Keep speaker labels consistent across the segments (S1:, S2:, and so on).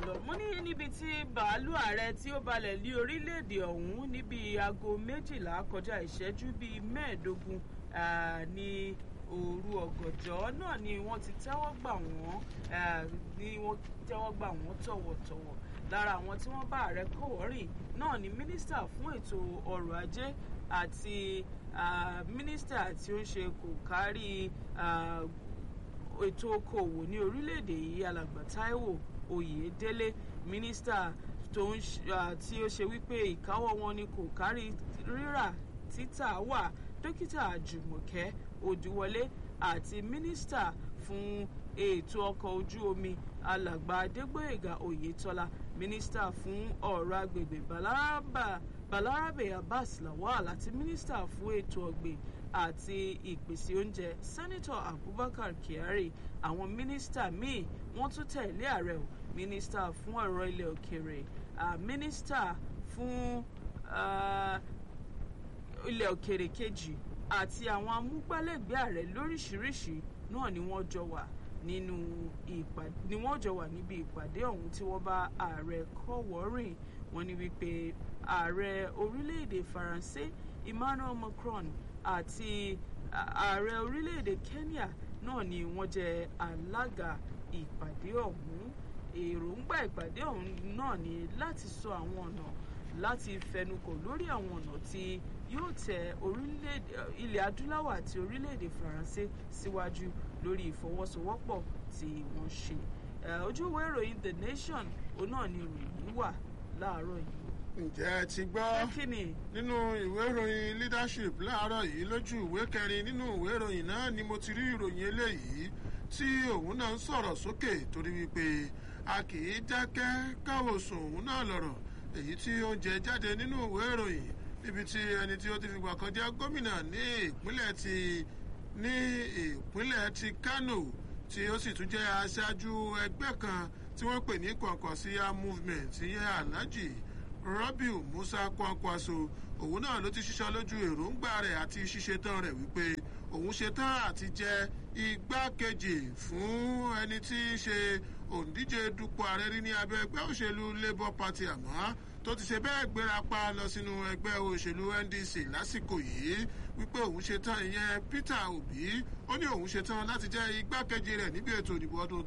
S1: lọ mo ní níbi tí bàálù ààrẹ tí ó balẹ̀ lé orílẹ̀-èdè ọ̀hún níbi aago méjìlá kọjá ìṣẹ́jú bíi mẹ́ẹ̀ẹ́dógún ní òru ọ̀gànjọ́ náà ni wọ́n ti tẹ́wọ́ gbà wọ́n ni wọ́n tẹ́wọ́ gbà wọ́n tọ̀wọ̀tọ̀wọ̀ lára àwọn tí wọ́n bá ààrẹ kọ̀wọ́rìn náà ni mínísítà fún ètò ọrọ̀ ajé àti mínísítà tí ó ń ṣe kò kárí ètò okòòwò ní orílẹ̀-èdè yìí alàgbà Táíwò Oyèdélé mínísítà tó ń tí ó ṣe wípé ìkáwọ́ wọn ni kò kárí rírà títà wà dókítà Jùmọ̀kẹ́ Òdúwọlé àti mínísítà fún ètò ọkọ̀ ojú omi alàgbà Adégbóyèga Oyètọ́lá mínísítà fún ọ̀rọ̀ agbègbè Balarabe Abbas Lawal àti mínísítà fún ètò ọ̀gbìn àti ìpèsè oúnjẹ sẹ́nitọ̀ Abubakar Kyari àwọn mínísítà míì wọ́n tún tẹ̀lé ààrẹ o mínísítà fún ọ̀rọ̀ ilẹ̀ òkèèrè mínísítà fún ilẹ̀ òkèèrè kejì àti àwọn amúgbálẹ́gbẹ̀ẹ́ ààrẹ lóríṣiríṣi náà ni wọ́n jọ wà nínú ìpàdé ni wọ́n jọ wà níbi ìpàdé ọ̀hún tí wọ́n bá ààrẹ kọ́wọ́rìn wọ́n ní wípé ààrẹ orílẹ̀-èdè Faransé Emmanuel Macron àti ààrẹ orílẹ̀-èdè Kenya náà ni wọ́n jẹ́ alága ìpàdé ọ̀hún èròǹgbà ìpàdé ọ̀hún náà ni láti sọ àwọn ọ̀nà láti fẹnukò lórí àwọn ọ̀nà tí yóò tẹ orílẹ̀-èdè ilẹ̀ adúláwọ̀ àti orílẹ̀-èdè Faransé síwájú lórí ìfọwọ́sowọ́pọ̀ tí wọ́n ṣe ojú ìwé ìròyìn The Nation òun náà ni ìròyìn yìí wà láàárọ̀ yìí
S2: ǹjẹ́ ẹ ti gbọ́ nínú ìwé ìròyìn leadership láàárọ̀ yìí lójú ìwé kẹrin nínú ìwé ìròyìn náà ni mo ti rí ìròyìn eléyìí tí òun náà ń sọ̀rọ̀ sókè torí wípé a kì í dákẹ́ káwòsùn òun náà lọ̀rọ̀ èyí tí ó ń jẹ jáde nínú ìwé ìròyìn níbi tí ẹni tí ó ti fìgbà kan jẹ́ gómìnà ní ìpínlẹ̀ ti ní ìpínlẹ̀ ti Kano tí ó sì tún jẹ́ aṣáájú ẹgbẹ́ kan tí wọ́n pè ní Kwankwasia movement ìyẹn Alhaji Rabiu Musa Kwankwaso òun náà ló ti ṣiṣẹ́ lójú èròǹgbà rẹ̀ àti ṣíṣetán rẹ̀ wípé òun ṣetán àti jẹ igbákejì fún ẹni tí í ṣe òǹdíje dupò ààrẹ rí ní abẹ́ ẹgbẹ́ òṣèlú Labour Party àmọ́ tó ti ṣe bẹ́ẹ̀ gbéra pa lọ sínú ẹgbẹ́ òṣèlú NDC lásìkò yìí wípé òun ṣetán ìyẹn Peter Obi ó ní òun ṣetán láti jẹ́ igbákejì rẹ̀ níbi ètò ìdìbò ọdún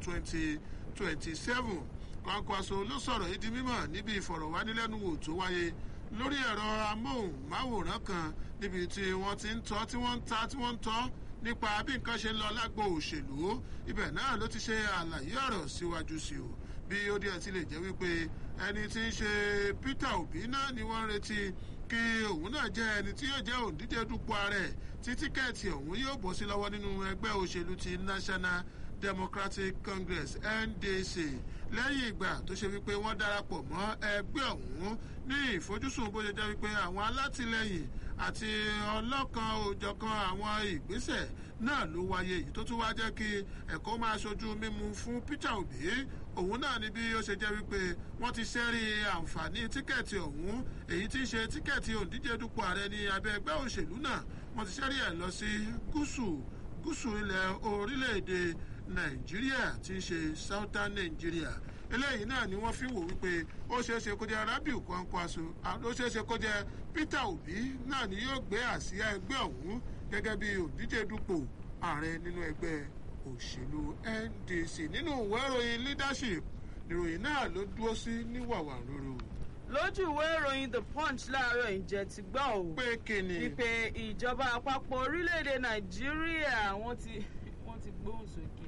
S2: 2027 Kwankwaso ló sọ̀rọ̀ yìí di mímọ̀ níbi ìfọ̀rọ̀wánilẹ́nuwò tó wáyé lórí ẹ̀rọ amóhùnmáwòrán kan níbi tí wọ́n ti ń tọ́ tí wọ́n ń ta tí wọ́n ń tọ́ nípa bí nǹkan ṣe ń lọ lágbo òṣèlú ibẹ̀ náà ló ti ṣe àlàyé ọ̀rọ̀ síwájú sí o bí ó díẹ̀ ti lè jẹ́ wípé ẹni tí ń ṣe Peter Obi náà ni wọ́n ń retí kí òun náà jẹ́ ẹni tí yóò jẹ́ òǹdíje dupò ààrẹ tí tíkẹ́ẹ̀tì ọ̀hún yóò bọ́ sí lọ́wọ́ nínú ẹgbẹ́ òṣèlú ti National Democratic Congress NDC lẹ́yìn ìgbà tó ṣe wípé wọ́n darapọ̀ mọ́ ẹgbẹ́ ọ̀hún ní ìfojúsùn bó ṣe jẹ́ wípé àwọn alátìlẹyìn àti ọlọ́kan òjọ̀kan àwọn ìgbésẹ̀ náà ló wáyé yìí tó tún wá jẹ́ kí ẹ̀kọ́ máa ṣojú mímu fún Peter Obi òun náà ni bí ó ṣe jẹ́ wípé wọ́n ti ṣẹ́rí àǹfààní tíkẹ́ẹ̀tì ọ̀hún èyí tí ń ṣe tíkẹ́ẹ̀tì òǹdíje dupò ààrẹ ní abẹ́ ẹgbẹ́ òṣèlú náà wọ́n ti ṣẹ́rí ẹ̀ lọ sí gúúsù gúúsù ilẹ̀ orílẹ̀-èdè nàìjíríà tí ń ṣe southern nigeria eléyìí náà ni wọ́n fi wò wípé ó ṣeéṣe kó jẹ́ rabiu kwankwaso ó ṣeéṣe kó jẹ́ peter obi náà ni yóò gbé àsíá ẹgbẹ́ ọ̀hún gẹ́gẹ́ bí òdíje dupò ààrẹ nínú ẹgbẹ́ òṣèlú ndc nínú ìwé ìròyìn leadership ìròyìn náà ló dúró sí ní wàwàrúurú
S1: lójú ìwé ìròyìn the punch láàárọ̀ ìjẹ́ ti gbọ́ ò
S2: pé kíni
S1: wípé ìjọba àpapọ̀ orílẹ̀-èdè nàìjíríà wọ́n ti wọ́n ti gbóhùn sókè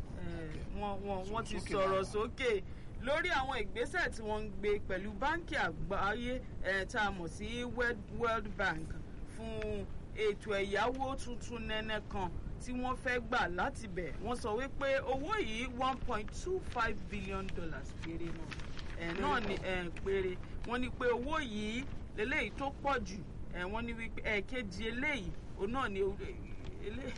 S1: wọ́n ti sọ̀rọ̀ sókè lórí àwọn ìgbésẹ̀ tí wọ́n ń gbé pẹ̀lú báńkì àgbáyé tá a mọ̀ sí world bank fún ètò ẹ̀yáwó tuntun nẹ́nẹ́ kan tí wọ́n fẹ́ gbà láti bẹ̀ wọ́n sọ wípé owó yìí one point two five billion dollars péré náà ẹ̀ náà ni ẹ̀ péré wọ́n ní pé owó yìí lélẹ́yìí tó pọ̀ jù ẹ̀ wọ́n ní wípé ẹ̀ẹ̀kejì eléyìí òun náà ni eléyìí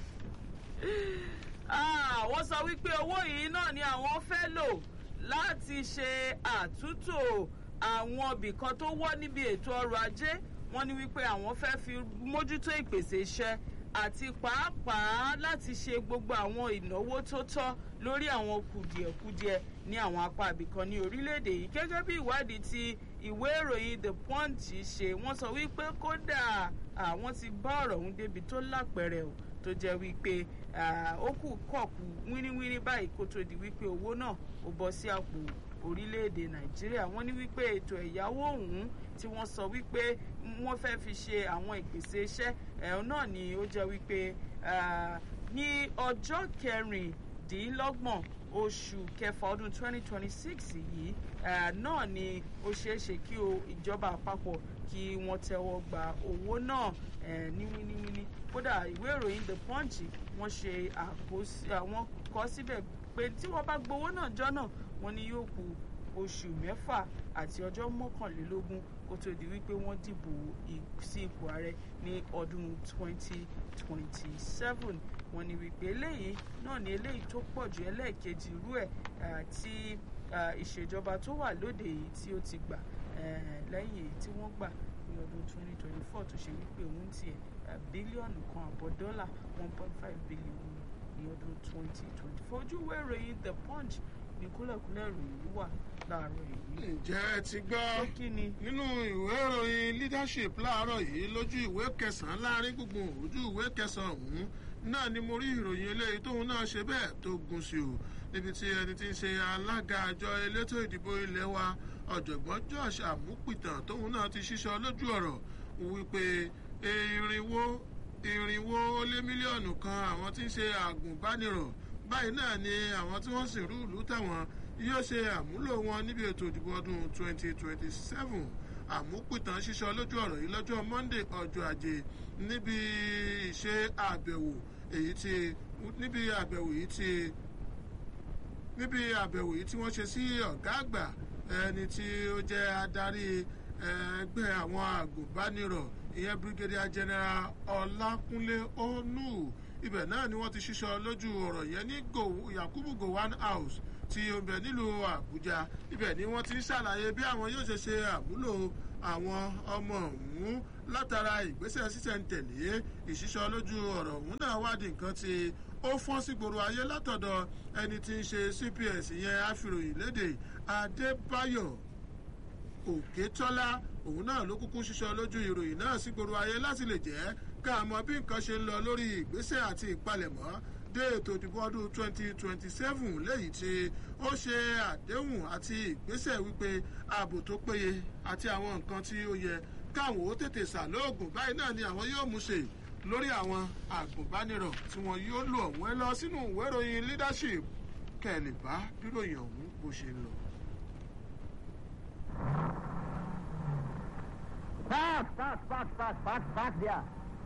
S1: wọ́n sọ wípé owó yìí náà ni àwọn fẹ́ lò láti ṣe àtúntò àwọn ibìkan tó wọ́ níbi ètò ọrọ̀ ajé wọ́n ní wípé àwọn fẹ́ fi mójútó ìpèsè iṣẹ́ àti pàápàá láti ṣe gbogbo àwọn ìnáwó tó tọ́ lórí àwọn kùdìẹ̀kudiẹ ní àwọn apá ibìkan ní orílẹ̀-èdè yìí gẹ́gẹ́ bí ìwádìí tí ìwé ìròyìn the punch ṣe wọ́n sọ wípé kódà àwọn ti bá ọ̀rọ̀ ọ̀hún débi tó lápẹ̀rẹ̀ o tó jẹ́ wípé ó kù kọ̀ọ̀kù wíníwíní báyìí kó tó di wípé owó náà ó bọ́ sí àpò orílẹ̀-èdè nàìjíríà wọ́n ní wípé ètò ẹ̀yáwó ọ̀hún tí wọ́n sọ wípé wọ́n fẹ́ fi ṣe àwọn ìpèsè iṣẹ́ ẹ̀hún náà ni ó jẹ́ wípé ní ọjọ́ kẹrìndínlọ́gbọ̀n oṣù kẹfà ọdún 2026 yìí náà ni ó ṣeé ṣe kí ìjọba àpapọ̀ kí wọ́n tẹ́wọ́ gba owó náà ní wíníwíní kódà ìwé ìròyìn the punch wọ́n ṣe àwọn kọ síbẹ̀ pé tí wọ́n bá gbowó náà jọ náà wọ́n ní yóò kù oṣù mẹ́fà àti ọjọ́ mọ́kànlélógún kó tó di wípé wọ́n dìbò sí ipò ààrẹ ní ọdún 2027 wọ́n ní wípé eléyìí náà ní eléyìí tó pọ̀ jù ẹlẹ́ẹ̀kejì irú ẹ̀ tí ìṣèjọba tó wà lóde yìí tí ó ti gbà lẹ́yìn èyí tí wọ́n gbà ní ọdún 2024 tó ṣe wípé òun tiẹ̀ bílíọ̀nù kan àbọ̀ dọ́là 1.5 bílíọ̀nù ní ọdún 2024 ojú ìwé ìròyìn the punch ní kúlẹ̀kúlẹ̀ ìròyìn wà láàárọ̀ yìí.
S2: ǹjẹ́ ẹ ti gbọ́ nínú ìwé ìròyìn leadership láàárọ̀ yìí lójú ìwé kẹsàn-án láàrin gbùngbùn ojú ìwé kẹsàn-án ọ̀hún náà ni mo rí ìròyìn eléyìí tóun náà ṣe bẹ́ẹ̀ tó gùn sí o níbi tí ẹni tí ń ṣe alága àjọ elétò ìdìbò ilé wa ọ̀jọ̀gbọ́n josh amúpìtàn tóun náà ti ṣíṣọ lójú ọ̀rọ̀ wípé irinwó irinwó ó lé mílíọ̀nù kan àwọn tí ń ṣe àgùnbánirọ̀ báyìí náà ni àwọn tí wọ́n sì rú ìlú táwọn yóò ṣe àmúlò wọn níbi ètò ìdìbò ọdún 2027 àmúpìtàn ṣíṣọ lójú ọ̀rọ̀ yìí lọ́jọ́ monday ọjọ́ ajé níbi ìṣe àbẹ̀wò èyí tí níbi àbẹ̀wò yìí tí níbi àbẹ̀wò yìí tí wọ́n ṣe sí ọ̀gá àgbà ẹni tí ó jẹ́ adarí ẹgbẹ́ àwọn àgùnbánirọ̀ ìyẹn brigadier general ọlákúnlé onu ibẹ̀ náà ni wọ́n ti ṣíṣọ lójú ọ̀rọ̀ yẹn ní yakubu gowon house tí ó ń bẹ nílùú àbújá ibẹ̀ ni wọ́n ti ń ṣàlàyé bí àwọn yóò ṣe ṣe àmúlò àwọn ọmọ ọ̀hún látara ìgbésẹ̀ sísẹ̀ntẹ̀lé ìṣíṣọ lójú ọ̀rọ̀ ọ̀hún náà wádìí nǹkan tí ó fọ́n sí gbòòrò ayé látọ̀dọ̀ ẹni tí ń ṣe cps ìyẹn àfìròyìn lédè adébáyọ̀ òkètọ́lá òun náà ló kúkú ṣíṣọ lójú ìròyìn náà sí gbòòrò ayé láti lè jẹ́ ká mọ bí nǹkan ṣe ń lọ lórí ìgbésẹ̀ àti ìpalẹ̀mọ́ dé ètò ìdìbò ọdún 2027 léyìí tí ó ṣe àdéhùn àti ìgbésẹ̀ wípé ààbò tó péye àti àwọn nǹkan tí ó yẹ káwọn ó tètè ṣàlóògùn báyìí náà ni àwọn yóò mú ṣe lórí àwọn àgùnbánirọ̀ tí wọn yóò lò ọ̀hún ẹ lọ sínú ìwé ìròyìn leadership kẹ́lẹ̀ bá bíròyìn ọ̀hún bó ṣe ń lọ.
S3: Park, park, park, park, park, park there.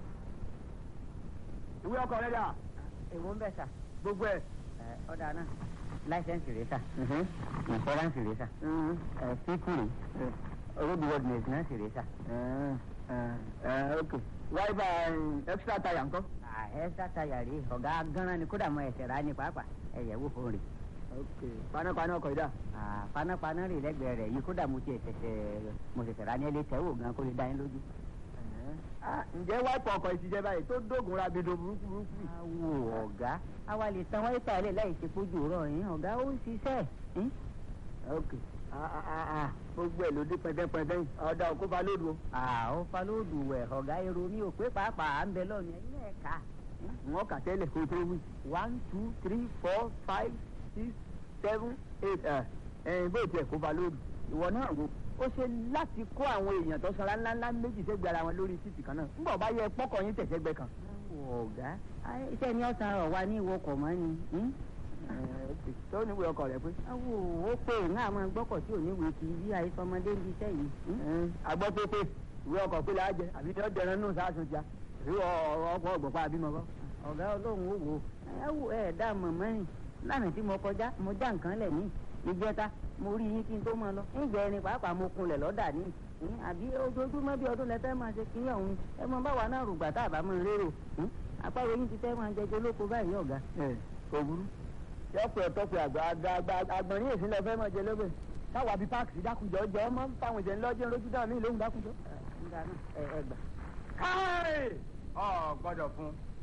S3: Ìwé ọkọ̀ rẹ̀ dà.
S4: èwo ń bẹ̀ sà.
S3: Gbogbo ẹ̀.
S4: ẹ ọ̀dà náà láìsẹ̀nsì rẹ̀ sà. ìfọ́ránsì rẹ̀ sà. ẹ fífìrì roadworthiness náà sì rẹ̀ sà.
S3: Ok. Wáyébà extra tire ńkọ́.
S4: ẹ sátayà rè ọ̀gá gánran ni kódà mọ ẹsẹ̀ rà ní pàápàá ẹ̀yẹ̀ wò fún rè.
S3: Ok. Panápaná ọkọ̀ yìí dà.
S4: panápaná rè lẹ́gbẹ̀ẹ́ rẹ̀ yìí kódà mo ti ẹ̀sẹ̀sẹ̀ mo ṣẹ̀ṣẹ̀ rà ní ẹlẹ́tẹ̀ wò gan kó lè dá yín lójú.
S3: Ǹjẹ́ wáìpù ọkọ̀ yìí ti jẹ́ báyìí tó dógun ra bedo burúkú burúkú yìí?
S4: awo ọ̀gá àwa lè tan wáyé tààlẹ̀ láì ṣe pójú rọ̀ yín ọ̀gá ó ń ṣiṣẹ́. yín.
S3: Ok. Gbogbo ẹ̀ ló dé pẹ́ndẹ́pẹ́ndẹ́ yìí. Ọ̀dà òkú ba lódu o.
S4: àwọn falóòdù wẹ̀ ọ̀gá èrò mi ò pé pàápàá à ń bẹ lọ́ọ̀nù ẹ̀yin náà kà.
S3: Wọ́n kà tẹ́lẹ̀ kó tó wí. One two three four five six seven eight ẹ̀ẹ́n bó tiẹ̀ kó ba lódu. Ìwọ náà wo ó ṣe láti kó àwọn èèyàn tó sanra ńláńlá méjì sẹ́gbẹ̀ẹ́ ara wọn lórí títì kan náà. Ńgbà bá yẹ pọ́kọ̀ yín tẹ̀sẹ̀gbẹ́ kan.
S4: awo ọ̀gá ayé iṣẹ́ ni ọ̀sán rọ̀ wá ní ìwọkọ̀ mọ́ ni. yín.
S3: tó níwèé ọkọ̀ rẹ̀ pé.
S4: awo ó pé ń àmọ́ gbọ́kọ̀ tí ò ní wèé kiri bí àìsọmọdé ń iṣẹ́ yìí. yín.
S3: agbọ́ pé pé ìwé ọkọ̀ pé la jẹ àbí tó dẹran nù sáàsùn tíá ìwé ọkọ̀ ọgbọ̀pá àbímọ kọ́.
S4: ọ̀gá ọlọ́run ó wò ó ẹ wò ẹ dá mọ̀mọ́ rìn lánàá tí mo kọjá mo já nǹkan lẹ̀ ní ìjẹta mo rí yín kí n tó máa lọ ǹjẹ́ ẹni pàápàá mo kunlẹ̀ lọ́dà ní ìhín, àbí ojoojúmọ́ bí ọdún lẹ́fẹ́ máa ṣe kíní ọ̀hún ẹ mọ báwa náà rògbà tá a bá máa lérò ìhín, àpárò yín ti fẹ́ máa jẹjọ lóko báyìí ọ̀gá.
S3: ẹ kò burú. yọpẹ tọpẹ àgbà àgbà àgbà àgbọn ní èsì lọfẹ mọ jẹ lóbẹ táwa bíi páàkì dákúnjọ jẹ ọmọ fáwọn ìjẹun lọjọ lójú dáhùn ní ìlóhùn dákúnjọ.
S4: nígbà náà ẹ ẹ gbà.
S3: káì ọ gbọ́dọ̀ fún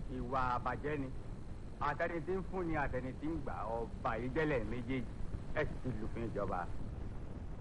S5: ìwà àbàjẹ́ ni àtẹni tí ń fún ni àtẹni tí ń gbà ọba ìjẹ́lẹ̀ méjèèjì ẹ sì ti lùfin ìjọba